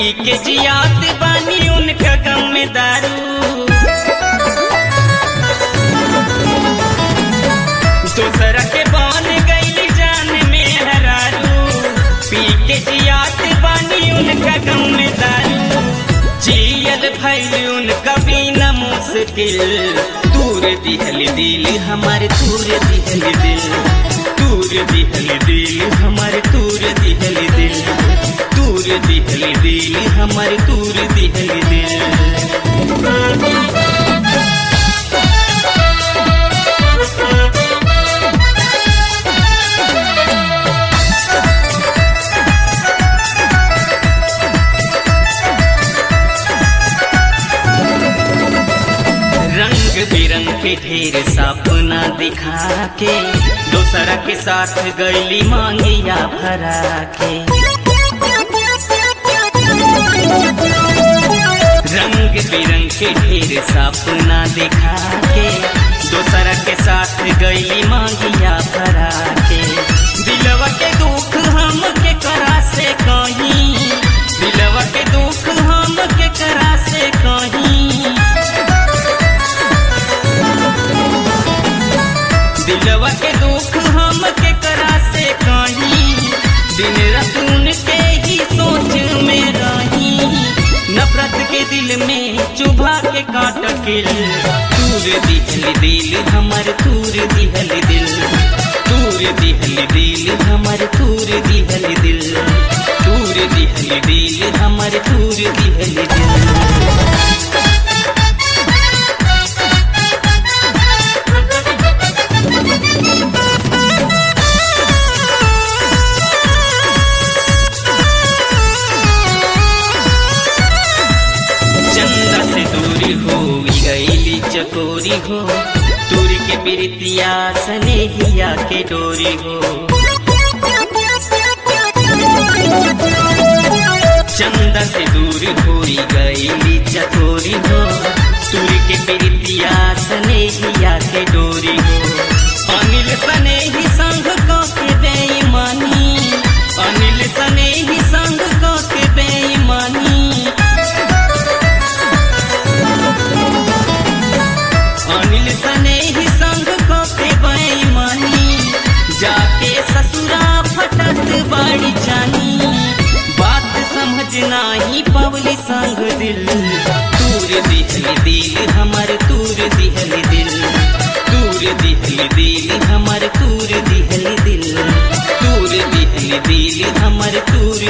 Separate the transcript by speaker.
Speaker 1: पी के जियात बानी उनका गम में दारू दूसरा के बन गई जान में हरारू पी के जियात बानी उनका गम में दारू जियल भैल उनका बिना मुश्किल दूर दिहल दिल हमारे दूर दिहल दिल दूर दिहल दिल हमारे दूर दिहल दिल दूर दिहल दिल हमारे दूर दिहल दिल रंग बिरंग के ढेर सपना दिखा के दोसरा के साथ गैली मांगिया भरा के रंग बिरंग के ढेर सपना दिखा के दोसरा के साथ गैली मांगिया भरा के दिलवा के दुख हम के करा से कहीं दिलवा के दुख हम के करा से कहीं दिलवा के दुख हम के करा से कहीं दिन रात उनके ही सोच में रही नफरत के दिल में चुभा के काट किल तूर दिहल दिल हमर तूर दिहल दिल तूर दिहल दिल हमर तूर दिहल दिल तूर दिहल दिल हमर तूर दिहल दिल चंदा से दूरी हो गईली चकोरी हो दूरी के प्रीतिया स्नेहिया के डोरी हो चंदा से दूर हो गईली चकोरी हो दूरी के प्रीतिया स्नेहिया के डोरी हो अनिल स्नेही संग को के बेईमानी अनिल स्नेही संग को के बेईमानी अनिल सने ही संग को के बेईमानी जाके ससुरा फटत बाड़ी जानी बात समझना ही पवली संग दिल दूर दिहल दिल हमर दूर दिहल दिल दूर दिहल दिल हमर दूर दिहल दिल दूर दिहल दिल हमर दूर